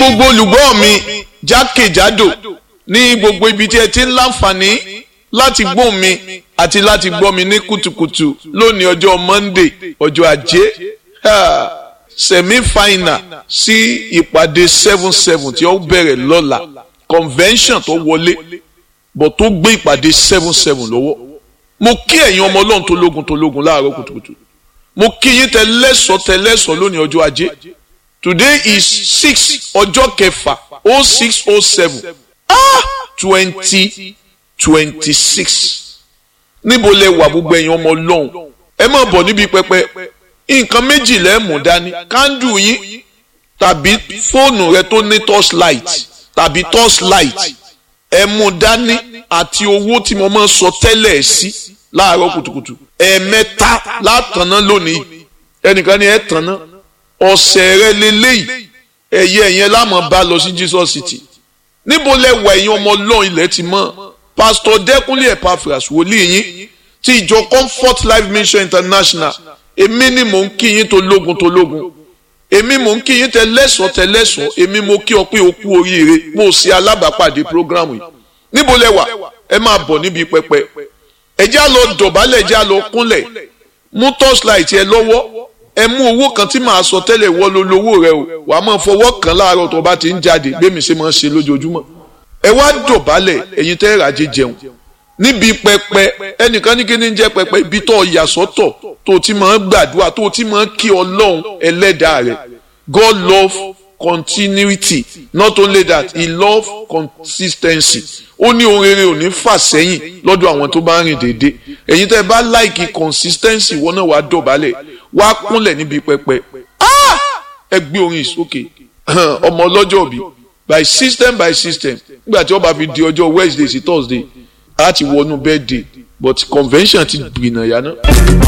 gbogbo olùgbọ́ mi jákèjádò ní gbogbo ibi tí ẹ ti ń láǹfààní láti gbóhùn mi àti láti gbọ́ mi ní kùtùkùtù lónìí ọjọ́ Monday ọjọ́ ajé semi final sí ìpàdé seven seven tí ó bẹ̀rẹ̀ lọ́la convention tó wọlé bọ̀ tó gbé ìpàdé seven seven lọ́wọ́ mo kí ẹ̀yin ọmọ ọlọ́run tó lógun tó lógun láàárọ̀ kùtùkùtù mo kí yín tẹ lẹ́sọ̀ tẹ lẹ́sọ̀ lónìí ọjọ́ ajé today is six ọjọ́ kẹfà oh six oh seven ah twenty twenty six níbo lẹ wà gbogbo ẹ̀yin ọmọ ọlọ́run ẹ má bọ̀ níbi pẹpẹ nǹkan méjì lẹ mú dání kándù yín tàbí fóònù rẹ tó ní torchlight tàbí torchlight ẹ mú dání àti owó tí mo máa ń sọ tẹ́lẹ̀ sí láàárọ̀ kùtùkùtù ẹ̀ẹ̀mẹ́ta látàná lónìí ẹnìkan ni ẹ tàná ọ̀sẹ̀ rẹ lélẹ́yìí ẹ̀yẹ ẹ̀yẹn lámọ̀ bá lọ sí Jesus City níbo lẹ wà ẹ̀yin ọmọ ọlọ́run ilẹ̀ ti mọ́ pásítọ̀ dẹ́kunlé Epaphras wòlíì yín ti ìjọ Comfort Life Mission International èmi ni mò ń kí yín tó lógun tó lógun èmi mò ń kí yín tẹ lẹ́sọ̀ọ́ tẹ lẹ́sọ̀ọ́ èmi mo kí ọ pé o kú oríire mo ṣe alábàápàdé programu yìí níbo lẹ wà ẹ máa bọ̀ níbi pẹpẹ ẹ já lọ dọ̀bálẹ̀ ẹ já lọ kúnlẹ̀ mú torchlight ẹ lọ́wọ́ ẹ mú owó kan tí màá sọ tẹ́lẹ̀ wọ́ ló lówó rẹ o wà á máa fọwọ́ kan láàárọ̀ tó bá ti ń jáde gbémi ṣe máa ń ṣe lójoojúmọ́ ẹ wá dọ̀bálẹ̀ ẹ̀yin tẹ́ ràjẹ́ jẹun níbi pẹpẹ ẹnìkan ní kí ni jẹ́ pẹpẹ ibi tó yà sọ́tọ̀ tó ti máa ń gbàdúrà tó ti máa ń kí ọlọ́run ẹlẹ́dàá rẹ̀ God love continuity not only that he love consistency ó ní ohun rere ò ní fà sẹ́yìn lọ́dọ̀ àwọn tó bá ń rìn déédéé ẹ̀yin tẹ́ ẹ bá láìkí consistency wọn náà wàá dọ̀bálẹ̀ wàá kúnlẹ̀ níbi pẹpẹ ẹ gbé orin ìsókè ọmọ ọlọ́jọ́ òbí by system by system nígbà tí wọ́n bá fi di ọjọ́ Wednesday sí Thursday láti wọnú birthday but convention ti gbìnà yá náà.